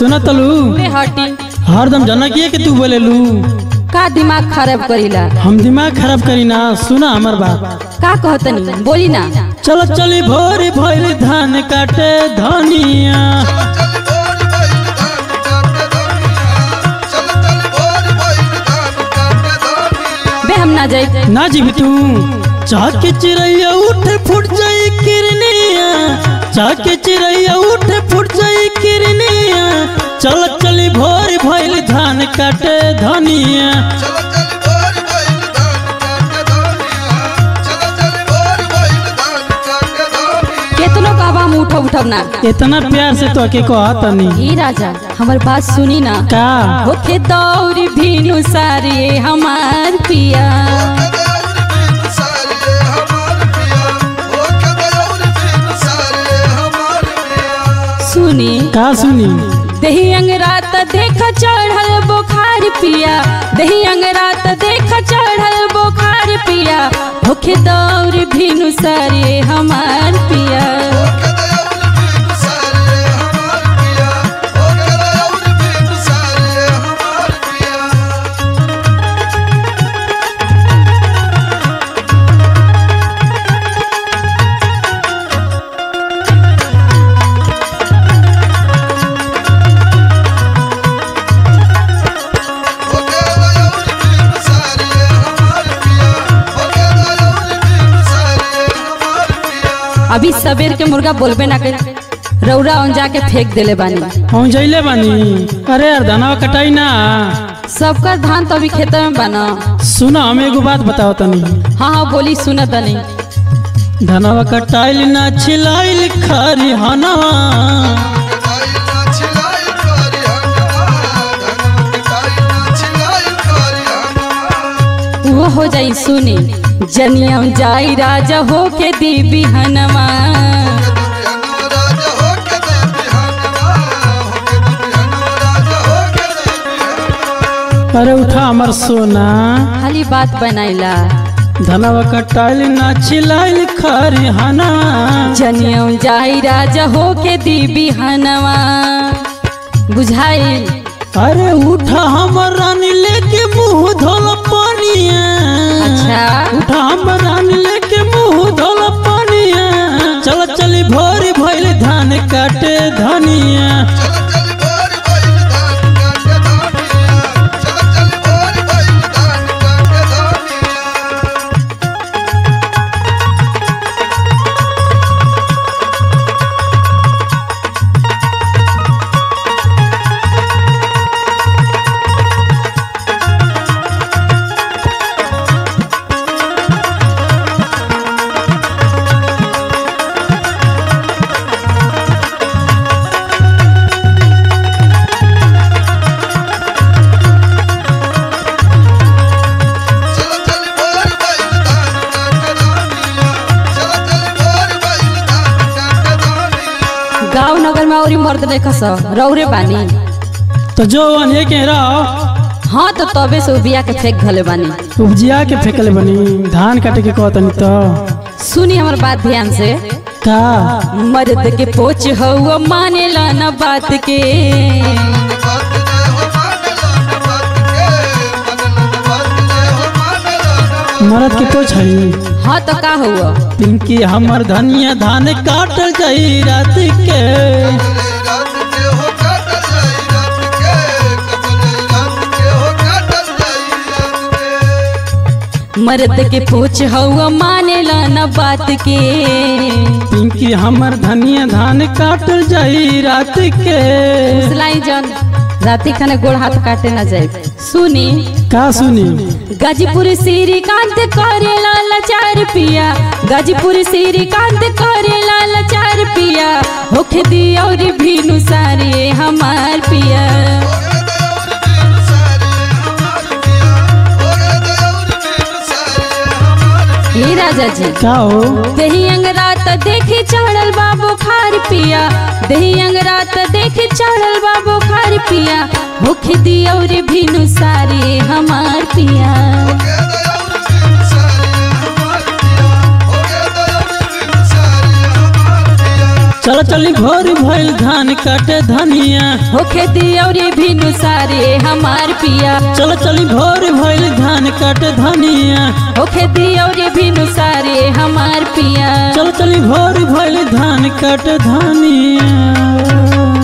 सुना तलू बे हटी हरदम जनकिए के तू बोलेलू का दिमाग खराब करीला हम दिमाग खराब करी ना सुना हमर बात का कहतनी बोली ना चल चली भोर भोर धान काटे धनिया बे हम ना जाई ना जीवी तू चाह के चिड़ैया उठ फुट जाई किरनिया चाह के चिड़ैया उठ फुट जाई किरनिया चल चली भोर भोर धान काटे धनिया केतनो कहबा हम उठब उठब ना इतना प्यार से तो के कहा तनी ई राजा हमर बात सुनी ना का होखे दौरी भीनु सारे हमार पिया सुनी का सुनी दही अंगरात देख चढ़ल बुखार पिया दही अंगरात देख चढ़ल बुखार पिया होखे दौर भीनु सारे हमार पिया अभी सबेर के मुर्गा बोलबे ना कर रौरा औंजा के फेंक देले बानी हम जैले बानी अरे यार धनवा कटाई ना सबका धान तो अभी खेत में बना सुना हम एगो बात बताओ तनी हाँ हाँ बोली सुनत तनी धनवा कटाइल ना छिलाइल खरी हनवा वो हो जाई सुनी जनियम जाई राजा हो के दी बिहनमा अरे उठा हमर सोना खाली बात बनाइला धनवा कटाइल ना छिलाइल खरी हनवा जनियम जाई राजा हो के दी बिहनमा बुझाई अरे उठा हमर रानी लेके मुंह धोल पानिया अच्छा उठा हमर रानी लेके मुंह धोल पानिया चल चली भोरी भइल धान काटे धनिया गांव नगर में औरी मर्द नहीं खस रौरे बानी तो जो अने के रहो हाँ तो तबे से बिया के फेंक घले बानी उपजिया के फेंकले बनी धान काटे के कहतनी तो सुनी हमर बात ध्यान से का मर्द के पोच हुआ मानेला न बात के मरद के तो छई हाँ तो का हुआ पिंकी हमर धनिया धान काटल जाई रात के मर्द के पोच हुआ मानेला न बात के पिंकी हमर धनिया धान काटल जाई रात के सिलाई जन राती खाने गोड़ हाथ काटे न जाए सुनी का सुनी गाजीपुर श्रीकांत करे लाल चार पिया गाजीपुर श्रीकांत करे लाल चार पिया होखे दी और भीनु सारे हमार पिया ये राजा जी का हो दही अंगरात देखी चढ़ल बा बुखार पिया दही अंगरात देखी चढ़ल बा बुखार पिया भूख दी और भीनु सारे हमार पिया चल चली भोर भइल धान काटे धनिया होखे दियौरी भिनु सारे हमार पिया चल चली भोर भइल धान काटे धनिया होखे दियौरी भिनु सारे हमार पिया चल चली भोर भइल धान काटे धनिया